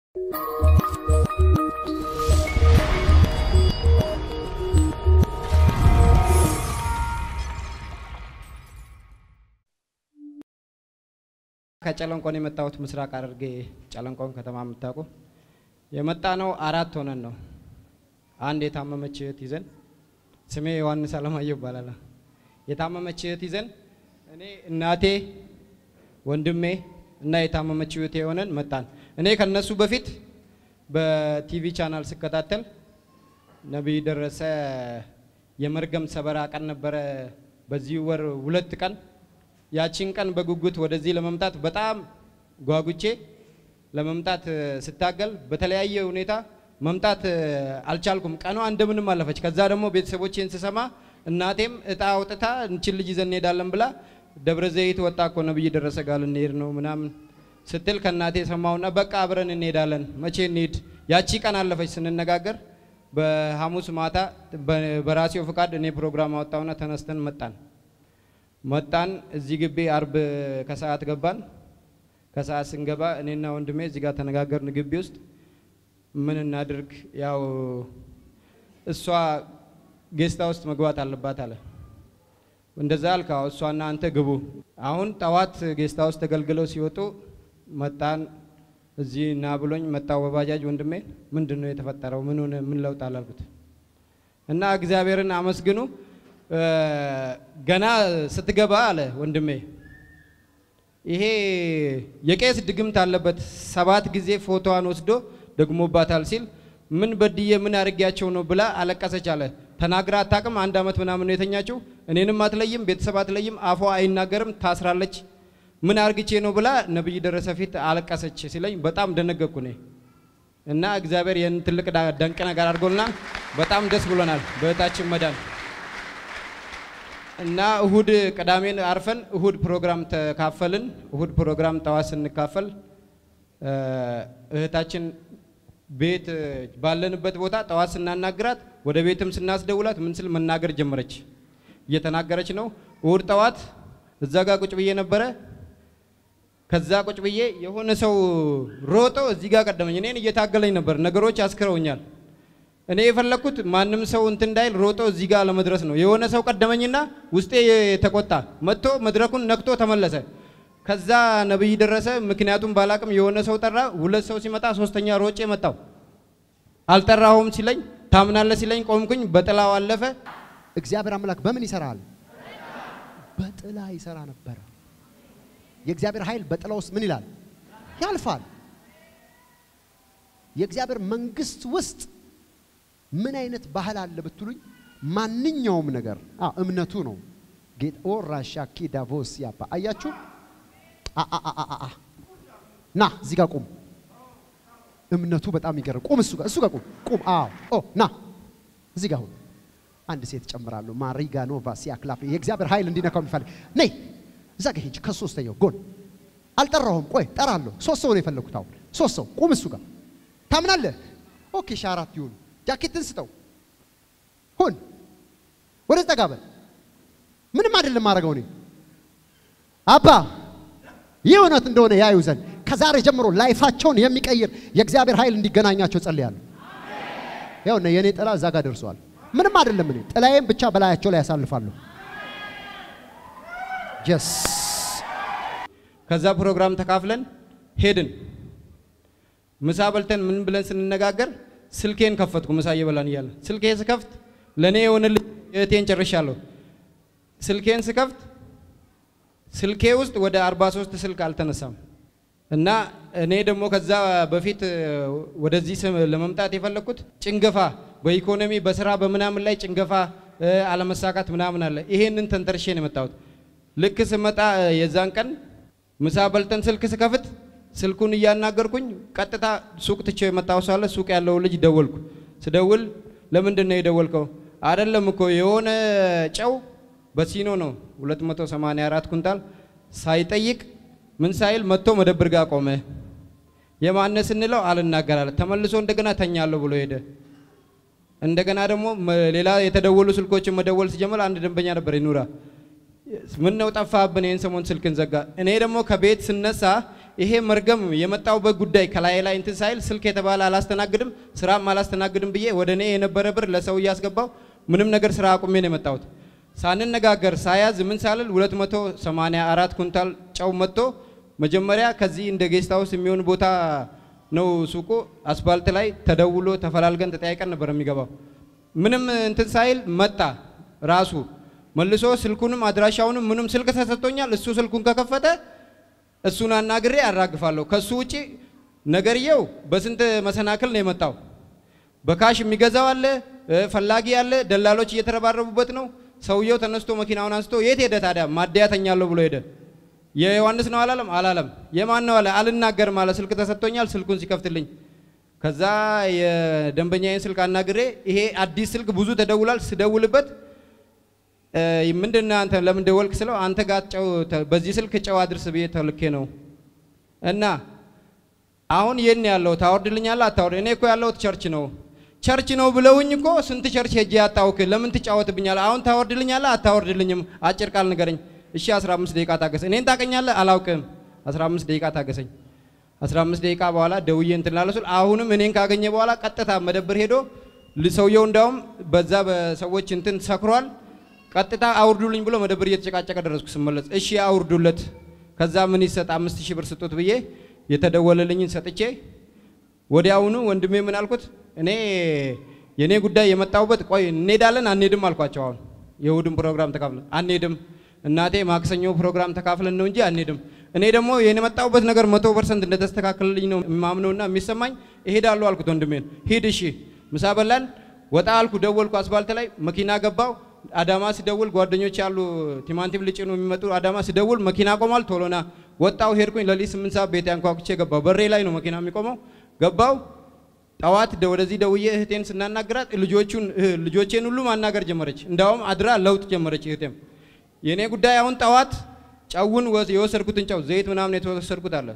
ከጨለንቆን የመጣሁት ምስራቅ ሐረርጌ ጨለንቆን ከተማ የምታውቁ የመጣ ነው። አራት ሆነን ነው። አንድ የታመመች እህት ይዘን ስሜ ዮሐንስ አለማየሁ ይባላል። የታመመች እህት ይዘን እኔ እናቴ፣ ወንድሜ እና የታመመች እህቴ የሆነን መጣን። እኔ ከነሱ በፊት በቲቪ ቻናል ስከታተል ነቢይ ደረሰ የመርገም ሰበራ ቀን ነበረ። በዚህ ወር ሁለት ቀን ያቺን ቀን በጉጉት ወደዚህ ለመምጣት በጣም ጓጉቼ ለመምጣት ስታገል በተለያየ ሁኔታ መምጣት አልቻልኩም። ቀኗ እንደምንም አለፈች። ከዛ ደግሞ ቤተሰቦቼን ስሰማ እናቴም እጣ አውጥታ እንችን ልጅ ይዘን እንሄዳለን ብላ ደብረ ዘይት ወጣ እኮ ነብይ ደረሰ ጋር ልንሄድ ነው ምናምን ስትል ከእናቴ ሰማውና በቃ አብረን እንሄዳለን። መቼ እንሄድ? ያቺ ቀን አለፈች ስንነጋገር። በሐሙስ ማታ በራሴው ፍቃድ እኔ ፕሮግራም አወጣውና ተነስተን መጣን መጣን እዚህ ግቢ አርብ ከሰዓት ገባን። ከሰዓት ስንገባ እኔና ወንድሜ እዚህ ጋር ተነጋገርን። ግቢ ውስጥ ምን እናድርግ፣ ያው እሷ ጌስታ ውስጥ መግባት አለባት አለ። እንደዛ አልካ እሷና አንተ ግቡ። አሁን ጠዋት ጌስታ ውስጥ ተገልግለው ሲወጡ መጣን። እዚህ እና ብሎኝ መጣው በባጃጅ ወንድሜ። ምንድን ነው የተፈጠረው? ምን ሆነ? ምን ለውጥ አላልኩት እና እግዚአብሔርን አመስግኑ ገና ስትገባ አለ ወንድሜ ይሄ የቄስ ድግምት አለበት፣ ሰባት ጊዜ ፎቶዋን ወስዶ ደግሞባታል ሲል ምን በድዬ ምን አድርጊያቸው ነው ብላ አለቀሰች አለ። ተናግራ አታውቅም። አንድ ዓመት ምናምን ነው የተኛችው። እኔንም አትለይም፣ ቤተሰብ አትለይም፣ አፏ አይናገርም፣ ታስራለች። ምን አርግቼ ነው ብላ ነብይ ደረሰ ፊት አለቀሰች ሲለኝ በጣም ደነገኩ እኔ እና እግዚአብሔር ይህን ትልቅ ደንቅ ነገር አድርጎልናል። በጣም ደስ ብሎናል በእህታችን መዳን እና እሁድ ቅዳሜን አርፈን እሁድ ፕሮግራም ተካፈልን። እሁድ ፕሮግራም ጠዋት ስንካፈል እህታችን ቤት ባለንበት ቦታ ጠዋት ስናናግራት ወደ ቤትም ስናስደውላት ምን ስል መናገር ጀመረች። እየተናገረች ነው። እሁድ ጠዋት እዛ ጋር ቁጭ ብዬ ነበረ። ከዛ ቁጭ ብዬ የሆነ ሰው ሮጦ እዚህ ጋር ቀደመኝ። እኔን እየታገለኝ ነበር። ነገሮች አስክረውኛል። እኔ የፈለግኩት ማንም ሰው እንትን እንዳይል ሮጦ እዚህ ጋር ለመድረስ ነው። የሆነ ሰው ቀደመኝና ውስጤ ተቆጣ። መጥቶ መድረኩን ነክቶ ተመለሰ። ከዛ ነብይ ደረሰ ምክንያቱም ባላቅም የሆነ ሰው ጠራ። ሁለት ሰው ሲመጣ ሶስተኛ ሮጬ መጣው። አልጠራሁም ሲለኝ ታምናለ ሲለኝ ቆምኩኝ። በጥላው አለፈ። እግዚአብሔር አምላክ በምን ይሰራል? በጥላ ይሰራ ነበረ። የእግዚአብሔር ኃይል በጥላ ውስጥ ምን ይላል? ያልፋል። የእግዚአብሔር መንግስት ውስጥ ምን አይነት ባህል አለ ብትሉኝ፣ ማንኛውም ነገር እምነቱ ነው። ጌጥ ኦራሻ ኪዳቮስ ያባ አያችሁ። ና እዚህ ጋር ቁም። እምነቱ በጣም ይገርም። ቁም፣ እሱ ጋር እሱ ጋር ቁም፣ ቁም። አዎ ኦ ና እዚህ ጋር ሁን። አንድ ሴት ጨምራለሁ። ማሪጋ ኖቫ ሲያክላፍ የእግዚአብሔር ኃይል እንዲነካው የሚፈልግ ነይ፣ እዛ ጋር ሂጅ። ከሶስተኛው ጎን አልጠራሁም። ቆይ ጠራለሁ። ሶስት ሰው ነው የፈለግኩት። አሁን ሶስት ሰው ቁም። እሱ ጋር ታምናለህ? ኦኬ፣ ሺህ አራት ይሁን። ጃኬትን ስጠው። ሁን፣ ወደ ጠጋ በል። ምንም አይደለም ማድረገው እኔ አባ ይህ እውነት እንደሆነ ያዩ ዘንድ ከዛሬ ጀምሮ ላይፋቸውን የሚቀይር የእግዚአብሔር ኃይል እንዲገናኛቸው ጸልያለሁ። ያውና የእኔ ጥላ እዛ ጋር ደርሰዋል። ምንም አይደለም። እኔ ጥላዬም ብቻ በላያቸው ላይ ያሳልፋለሁ። ጀስ ከዛ ፕሮግራም ተካፍለን ሄድን። ምሳ በልተን ምን ብለን ስንነጋገር ስልኬን ከፈትኩ። ምሳ እየበላን እያለ ስልኬ ስከፍት ለእኔ የሆነልኝ እህቴን ጨርሻለሁ። ስልኬን ስከፍት ስልኬ ውስጥ ወደ 43 ስልክ አልተነሳም እና እኔ ደግሞ ከዛ በፊት ወደዚህ ለመምጣት የፈለግኩት ጭንገፋ በኢኮኖሚ በስራ በምናምን ላይ ጭንገፋ አለመሳካት ምናምን አለ። ይሄንን ተንተርሼ ነው የመጣሁት። ልክ ስመጣ የዛን ቀን ምሳ በልተን ስልክ ስከፍት ስልኩን እያናገርኩኝ ቀጥታ ሱቅ ትቼው የመጣው ሰው አለ። ሱቅ ያለው ልጅ ደወልኩ። ስደውል ለምንድን ነው የደወልከው? አይደለም እኮ የሆነ ጨው በሲኖ ነው 284 ኩንታል ሳይጠይቅ ምን ሳይል መጥቶ መደብር ጋር ቆመ። የማነ ስንለው አልናገራለ። ተመልሶ እንደገና ተኛለሁ ብሎ ሄደ። እንደገና ደግሞ ሌላ የተደወሉ ስልኮችን መደወል ሲጀምር አንድ ደንበኛ ነበር ይኑራ ምን ነው ጠፋብን? ይህን ሰሞን ስልክን ዘጋ። እኔ ደግሞ ከቤት ስነሳ ይሄ መርገም የመጣውበት ጉዳይ ከላይ ላይ እንትን ሳይል ስልክ የተባለ አላስተናግድም ስራም አላስተናግድም ብዬ ወደ እኔ የነበረ ብር ለሰው እያስገባው ምንም ነገር ስራ አቁሜ ነው የመጣሁት። ሳንነጋገር ሳያዝ ምን ሳልል 284 ኩንታል ጨው መጥቶ መጀመሪያ ከዚህ እንደ ጌስት ሃውስ የሚሆን ቦታ ነው ሱቁ። አስፋልት ላይ ተደውሎ ተፈላልገን ተጠያይቀን ነበር የሚገባው። ምንም እንትን ሳይል መጣ ራሱ መልሶ ስልኩንም አድራሻውንም ምንም ስልክ ተሰጥቶኛል። እሱ ስልኩን ከከፈተ እሱን አናግሬ አራግፋለሁ። ከሱ ውጪ ነገርየው በስንት መሰናክል ነው የመጣው። በካሽ የሚገዛው አለ፣ ፈላጊ አለ፣ ደላሎች እየተረባረቡበት ነው። ሰውየው ተነስቶ መኪናውን አንስቶ የት ሄደ ታዲያ? ማደያ ተኛለሁ ብሎ ሄደ። የዮሐንስ ነው አላለም? አላለም። የማን ነው አለ? አልናገርም አለ። ስልክ ተሰጥቶኛል። ስልኩን ሲከፍትልኝ ከዛ የደንበኛዬን ስልክ አናግሬ ይሄ አዲስ ስልክ ብዙ ተደውሏል። ስደውልበት ምንድነው አንተ ለምን ደወልክ ስለው አንተ ጋር ጨው በዚህ ስልክ ጨው አድርስ ብዬ ተልኬ ነው እና አሁን የት ነው ያለው ታወርድልኛለህ አታወርድ እኔ እኮ ያለሁት ቸርች ነው ቸርች ነው ብለውኝ እኮ ስንት ቸርች ሄጄ ያጣውክ ለምን ትጫወትብኛለህ አሁን ታወርድልኛለህ አታወርድልኝም አጭር ቃል ንገረኝ እሺ 15 ደቂቃ ታገሰ እኔን ታቀኛለህ አላውቅም 15 ደቂቃ ታገሰኝ 15 ደቂቃ በኋላ ደውዬ እንትን ላለ ስል አሁንም እኔን ካገኘ በኋላ ቀጥታ መደብር ሄዶ ሰውየው እንዳውም በዛ በሰዎች እንትን ሰክሯል ቀጥታ አውርዱልኝ ብሎ መደብር እየተጨቃጨቀ ደረስኩ። ስመለስ እሺ አውርዱለት፣ ከዛ ምን ይሰጥ አምስት ሺህ ብር ስጡት ብዬ የተደወለልኝን ሰጥቼ ወዲያውኑ ወንድሜ ምን አልኩት፣ እኔ የኔ ጉዳይ የመጣሁበት ቆይ እንሄዳለን አንሄድም አልኳቸው። አሁን የእሑድን ፕሮግራም ተካፍለን አንሄድም፣ እናቴ ማክሰኞ ፕሮግራም ተካፍለን ነው እንጂ አንሄድም። እኔ ደግሞ የመጣሁበት ነገር መቶ ፐርሰንት እንደተስተካከለልኝ ነው የማምነውና የሚሰማኝ እሄዳለሁ አልኩት ወንድሜን። ሂድ እሺ፣ ምሳ በላን፣ ወጣ አልኩ፣ ደወልኩ፣ አስፋልት ላይ መኪና ገባው አዳማ ሲደውል ጓደኞች ያሉ ቲማንቲም ሊጭኑ የሚመጡ አዳማ ሲደውል መኪና ቆሟል። ቶሎና ወጣው ሄድኩኝ። ለሊት ስምንት ሰዓት ቤት አንኳኩቼ ገባው። በሬ ላይ ነው መኪና የሚቆመው። ገባው ጠዋት ወደዚህ ደውዬ እህቴን ስናናግራት ልጆቹን ልጆቼን ሁሉ ማናገር ጀመረች። እንዳውም አድራ ለውጥ ጀመረች እህቴም። የእኔ ጉዳይ አሁን ጠዋት ጨውን የወሰድኩትን ጨው ዘይት ምናምን የተወሰድኩት አለ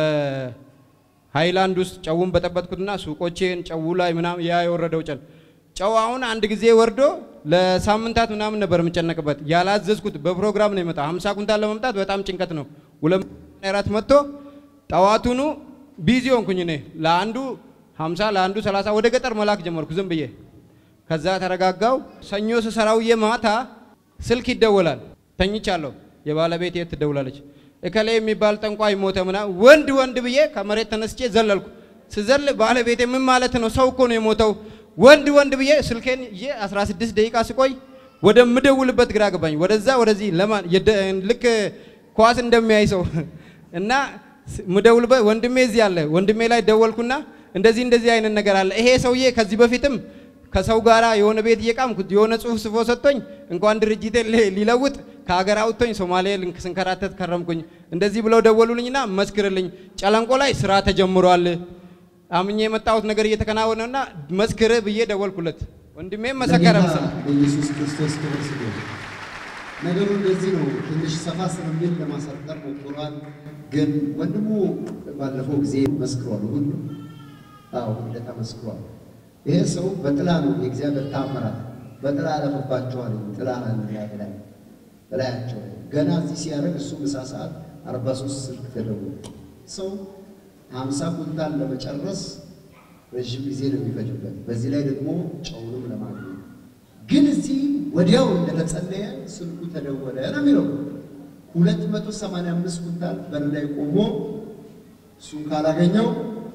በሃይላንድ ውስጥ ጨውን በጠበጥኩትና ሱቆቼን ጨው ላይ ምናምን ያ የወረደው ጨን ጨው አሁን አንድ ጊዜ ወርዶ ለሳምንታት ምናምን ነበር የምጨነቅበት። ያላዘዝኩት በፕሮግራም ነው የመጣ 50 ኩንታል ለመምጣት በጣም ጭንቀት ነው። ሁለት አራት መጥቶ ጠዋቱኑ ቢዚ ሆንኩኝ እኔ ለአንዱ 50 ለአንዱ 30 ወደ ገጠር መላክ ጀመርኩ ዝም ብዬ። ከዛ ተረጋጋው። ሰኞ ስሰራውዬ ማታ ስልክ ይደወላል። ተኝቻለሁ። የባለቤት የት ትደውላለች። እከሌ የሚባል ጠንቋይ ሞተ ምናምን ወንድ ወንድ ብዬ ከመሬት ተነስቼ ዘለልኩ። ስዘል ባለቤቴ ምን ማለት ነው? ሰው እኮ ነው የሞተው ወንድ ወንድ ብዬ ስልኬን ይዤ 16 ደቂቃ ስቆይ ወደምደውልበት ግራ ገባኝ። ወደዛ ወደዚህ ለማን ልክ ኳስ እንደሚያይ ሰው እና ምደውልበት ወንድሜ እዚህ አለ። ወንድሜ ላይ ደወልኩና እንደዚህ እንደዚህ አይነት ነገር አለ። ይሄ ሰውዬ ከዚህ በፊትም ከሰው ጋራ የሆነ ቤት እየቃምኩ የሆነ ጽሁፍ ጽፎ ሰጥቶኝ እንኳን ድርጅቴ ሊለውጥ ከሀገር አውጥቶኝ ሶማሌ ስንከራተት ከረምኩኝ። እንደዚህ ብለው ደወሉልኝና መስክርልኝ፣ ጨለንቆ ላይ ስራ ተጀምሯል አምኜ የመጣሁት ነገር እየተከናወነና መስክር ብዬ ደወልኩለት። ወንድሜም መሰከረ መሰለኝ። ኢየሱስ ክርስቶስ ክብር ይስገድ። ነገሩ እንደዚህ ነው። ትንሽ ሰፋ ስለሚል ለማሳጠር ሞክሯል። ግን ወንድሙ ባለፈው ጊዜ መስክሯል። ሁሉ አዎ ሁለታ መስክሯል። ይሄ ሰው በጥላ ነው የእግዚአብሔር ታምራት በጥላ ያለፈባቸዋል። ጥላ ላይ በላያቸው ገና እዚህ ሲያደርግ እሱ ምሳ ሰዓት አርባ ሶስት ስልክ ተደውሎ ሰው ሀምሳ ኩንታል ለመጨረስ ረዥም ጊዜ ነው የሚፈጅበት። በዚህ ላይ ደግሞ ጨውንም ለማግኘት ግን እዚህ ወዲያው እንደተጸለየ ስልኩ ተደወለ ነው የሚለው። ሁለት መቶ ሰማንያ አምስት ኩንታል በር ላይ ቆሞ እሱን ካላገኘው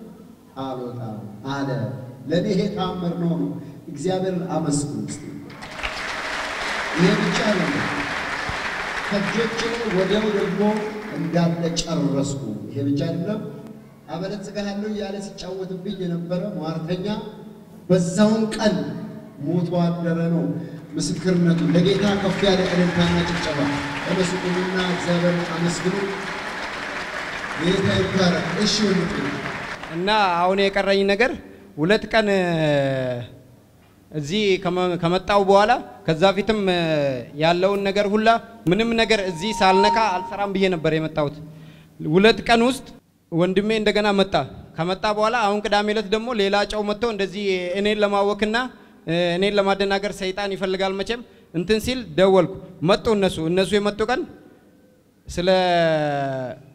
አልወጣም አለ። ለእኔ ይሄ ተአምር ነው ነው። እግዚአብሔርን አመስግኑ እስቲ። ይሄ ብቻ ነው ከእጆቼ ወዲያው ደግሞ እንዳለ ጨረስኩ። ይሄ ብቻ አይደለም አበለጽግሃለሁ እያለ ሲጫወትብኝ የነበረ ሟርተኛ በዛውን ቀን ሞቶ አደረ ነው ምስክርነቱ። ለጌታ ከፍ ያለ እልልታና ጭብጨባ ተመስገኑና እግዚአብሔር አመስግኑ። ጌታ ይባረክ። እሺ ወንድ እና አሁን የቀረኝ ነገር ሁለት ቀን እዚህ ከመጣው በኋላ ከዛ ፊትም ያለውን ነገር ሁላ ምንም ነገር እዚህ ሳልነካ አልሰራም ብዬ ነበር የመጣሁት። ሁለት ቀን ውስጥ ወንድሜ እንደገና መጣ። ከመጣ በኋላ አሁን ቅዳሜ ዕለት ደግሞ ሌላ ጨው መጥቶ እንደዚህ እኔን ለማወክና እኔን ለማደናገር ሰይጣን ይፈልጋል መቼም እንትን ሲል ደወልኩ። መጡ እነሱ እነሱ የመጡ ቀን ስለ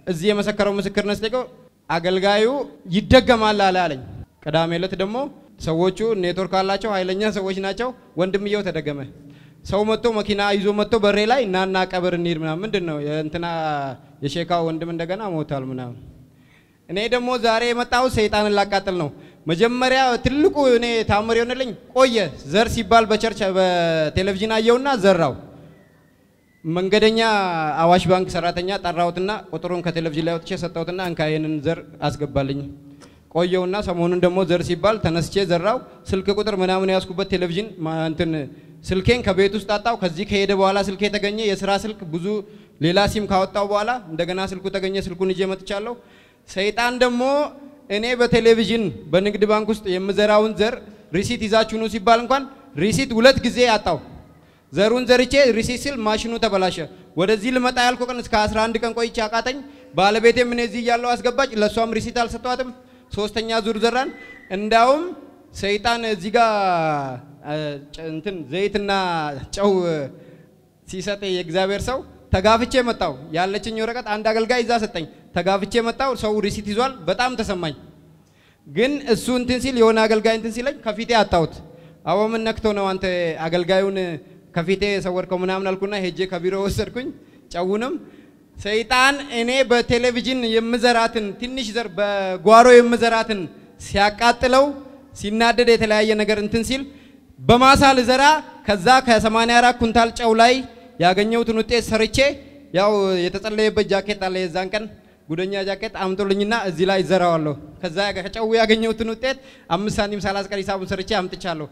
እዚህ የመሰከረው ምስክርነት ስጠይቀው አገልጋዩ ይደገማል አለ አለኝ። ቅዳሜ ዕለት ደግሞ ሰዎቹ ኔትወርክ አላቸው፣ ኃይለኛ ሰዎች ናቸው። ወንድምየው ተደገመ። ሰው መጥቶ መኪና ይዞ መጥቶ በሬ ላይ እናና ቀብር እንሂድ ምናምን ምንድን ነው የእንትና የሼካ ወንድም እንደገና ሞቷል ምናምን። እኔ ደግሞ ዛሬ የመጣሁት ሰይጣንን ላቃጥል ነው። መጀመሪያ ትልቁ እኔ ታምር የሆነልኝ ቆየ ዘር ሲባል በቸርች በቴሌቪዥን አየውና ዘራው። መንገደኛ አዋሽ ባንክ ሰራተኛ ጠራሁትና ቁጥሩን ከቴሌቪዥን ላይ ወጥቼ ሰጠሁትና እንካ ይህንን ዘር አስገባልኝ። ቆየውና ሰሞኑን ደግሞ ዘር ሲባል ተነስቼ ዘራው። ስልክ ቁጥር ምናምን ያዝኩበት ቴሌቪዥን ማ- እንትን ስልኬን ከቤት ውስጥ አጣው። ከዚህ ከሄደ በኋላ ስልኬ ተገኘ። የስራ ስልክ ብዙ ሌላ ሲም ካወጣው በኋላ እንደገና ስልኩ ተገኘ። ስልኩን ይዤ መጥቻለሁ። ሰይጣን ደግሞ እኔ በቴሌቪዥን በንግድ ባንክ ውስጥ የምዘራውን ዘር ሪሲት ይዛችሁ ኑ ሲባል እንኳን ሪሲት ሁለት ጊዜ አጣው። ዘሩን ዘርቼ ሪሲት ሲል ማሽኑ ተበላሸ። ወደዚህ ልመጣ ያልኩ ቀን እስከ 11 ቀን ቆይቼ አቃተኝ። ባለቤቴም እኔ እዚህ እያለሁ አስገባች። ለእሷም ሪሲት አልሰጠዋትም። ሶስተኛ ዙር ዘራን። እንዳውም ሰይጣን እዚህ ጋር አ፣ ጨ- እንትን ዘይትና ጨው ሲሰጥ የእግዚአብሔር ሰው ተጋፍቼ መጣው። ያለችኝ ወረቀት አንድ አገልጋይ ይዛ ሰጠኝ። ተጋፍቼ መጣው። ሰው ሪሲት ይዟል። በጣም ተሰማኝ። ግን እሱ እንትን ሲል የሆነ አገልጋይ እንትን ሲለኝ ከፊቴ አጣሁት። አዎ ምን ነክቶ ነው አንተ አገልጋዩን ከፊቴ ሰወርከው ምናምን አልኩና ሄጄ ከቢሮ ወሰድኩኝ። ጨውንም ሰይጣን እኔ በቴሌቪዥን የምዘራትን ትንሽ ዘር በጓሮ የምዘራትን ሲያቃጥለው ሲናደድ የተለያየ ነገር እንትን ሲል በማሳ ልዘራ ከዛ ከ84 ኩንታል ጨው ላይ ያገኘሁትን ውጤት ሰርቼ ያው የተጸለየበት ጃኬት አለ የዛን ቀን ጉደኛ ጃኬት አምጦልኝና እዚህ ላይ ዘራዋለሁ። ከዛ ከጨው ያገኘሁትን ውጤት አምስት ሳንቲም ሳላስቀር ሂሳቡን ሰርቼ አምጥቻለሁ።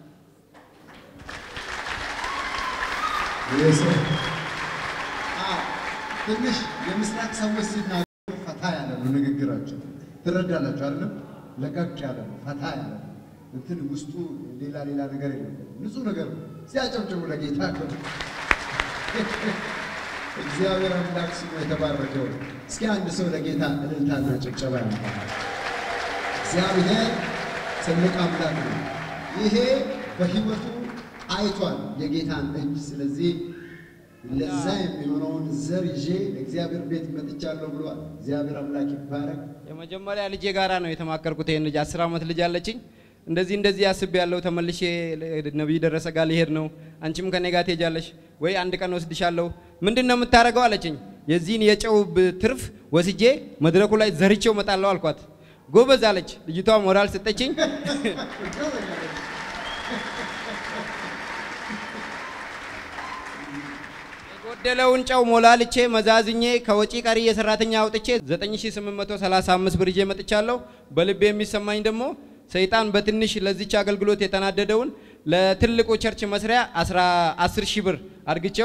ትንሽ የምስራቅ ሰዎች ሲናገሩ ፈታ ያለ ነው ንግግራቸው። ትረዳላችሁ አይደለም? ለቀቅ ያለ ነው፣ ፈታ ያለ ነው። እንትን ውስጡ ሌላ ሌላ ነገር የለም። ንጹህ ነገር ነው። ሲያጨብጭቡ ለጌታ ክብር። እግዚአብሔር አምላክ ስሙ የተባረከው። እስኪ አንድ ሰው ለጌታ እልልታና ጭብጨባ ያመጣል። እግዚአብሔር ትልቅ አምላክ ነው። ይሄ በሕይወቱ አይቷል የጌታን እጅ። ስለዚህ ለዛ የሚሆነውን ዘር ይዤ ለእግዚአብሔር ቤት መጥቻለሁ ብሏል። እግዚአብሔር አምላክ ይባረክ። የመጀመሪያ ልጄ ጋራ ነው የተማከርኩት። ይሄን ልጅ አስር ዓመት ልጅ አለችኝ። እንደዚህ እንደዚህ አስቤ ያለው ተመልሼ ነቢይ ደረሰ ጋር ሊሄድ ነው። አንቺም ከኔ ጋር ትሄጃለሽ ወይ? አንድ ቀን ወስድሻለሁ። ምንድን ነው የምታደርገው አለችኝ። የዚህን የጨው ብ- ትርፍ ወስጄ መድረኩ ላይ ዘርቼው እመጣለሁ አልኳት። ጎበዝ አለች ልጅቷ። ሞራል ሰጠችኝ። የጎደለውን ጨው ሞላልቼ መዛዝኜ ከወጪ ቀሪ የሰራተኛ አውጥቼ 9835 ብር ይዤ መጥቻለሁ። በልቤ የሚሰማኝ ደግሞ ሰይጣን በትንሽ ለዚች አገልግሎት የተናደደውን ለትልቁ ቸርች መስሪያ 10 ሺህ ብር አድርግቼው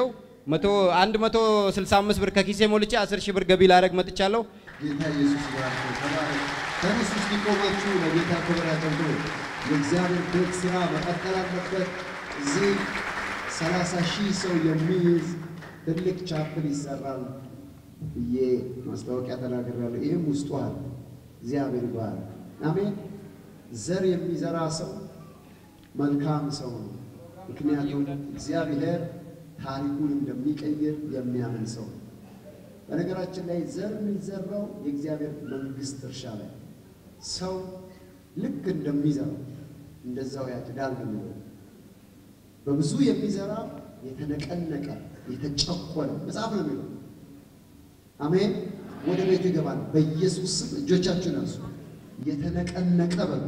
165 ብር ከኪሴ ሞልቼ 10 ሺህ ብር ገቢ ላደርግ መጥቻለሁ። ጌታ ኢየሱስ ይባርክ። ተባረክ። ተነሱ እስኪ ቆማችሁ ለጌታ ክብር አጨብጭቡ። የእግዚአብሔር ቤት ስራ መቀጠል አለበት። እዚህ ሰላሳ ሺህ ሰው የሚይዝ ትልቅ ቻፕል ይሰራል ብዬ ማስታወቂያ ተናግሬያለሁ። ይህም ውስጡ አለ። እግዚአብሔር ይባርክ። አሜን። ዘር የሚዘራ ሰው መልካም ሰው ነው። ምክንያቱም እግዚአብሔር ታሪኩን እንደሚቀይር የሚያምን ሰው ነው። በነገራችን ላይ ዘር የሚዘራው የእግዚአብሔር መንግስት እርሻ ላይ ሰው ልክ እንደሚዘራው እንደዛው ያጭዳል ነው የሚለው። በብዙ የሚዘራ የተነቀነቀ የተጨቆነ መጽሐፍ ነው የሚለው። አሜን። ወደ ቤቱ ይገባል። በኢየሱስ ስም እጆቻችሁን አንሱ። የተነቀነቀ በሉ፣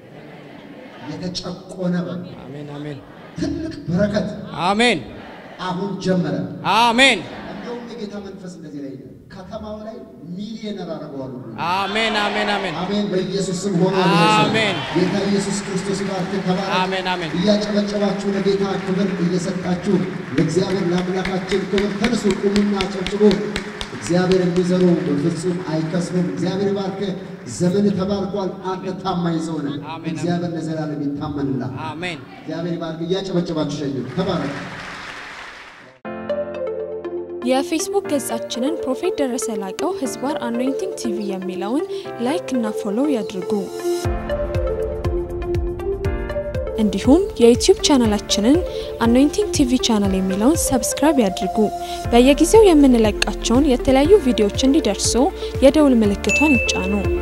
የተጨቆነ በሉ። አሜን አሜን ትልቅ በረከት አሜን አሁን ጀመረ። አሜን እንደውም የጌታ መንፈስ እንደዚህ ላይ ይላል፣ ከተማው ላይ ሚሊዮነር አደረገዋለሁ ብሎ አሜን አሜን አሜን አሜን። በኢየሱስ ስም ሆኖ አሜን። ጌታ ኢየሱስ ክርስቶስ ይባርክ። ተባረክ። አሜን አሜን እያጨበጨባችሁ ለጌታ ክብር እየሰጣችሁ ለእግዚአብሔር ለአምላካችን ክብር ተነሱ፣ ቁሙና አጨብጭቡ። እግዚአብሔር የሚዘሩ በፍጹም አይከስሩም። እግዚአብሔር ይባርክ። ዘመን ተባርኳል። አንተ ታማኝ ሰው ነህ። አሜን። እግዚአብሔር ለዘላለም ይታመንልሃል። አሜን እግዚአብሔር ይባርክ። እያጨበጨባችሁ ሸኙ። ተባረክ። የፌስቡክ ገጻችንን ፕሮፌት ደረሰ ላቀው ህዝባር አኖይንቲንግ ቲቪ የሚለውን ላይክ እና ፎሎው ያድርጉ። እንዲሁም የዩቲዩብ ቻናላችንን አኖይንቲንግ ቲቪ ቻናል የሚለውን ሰብስክራይብ ያድርጉ። በየጊዜው የምንለቃቸውን የተለያዩ ቪዲዮዎች እንዲደርሱ የደውል ምልክቷን ይጫኑ።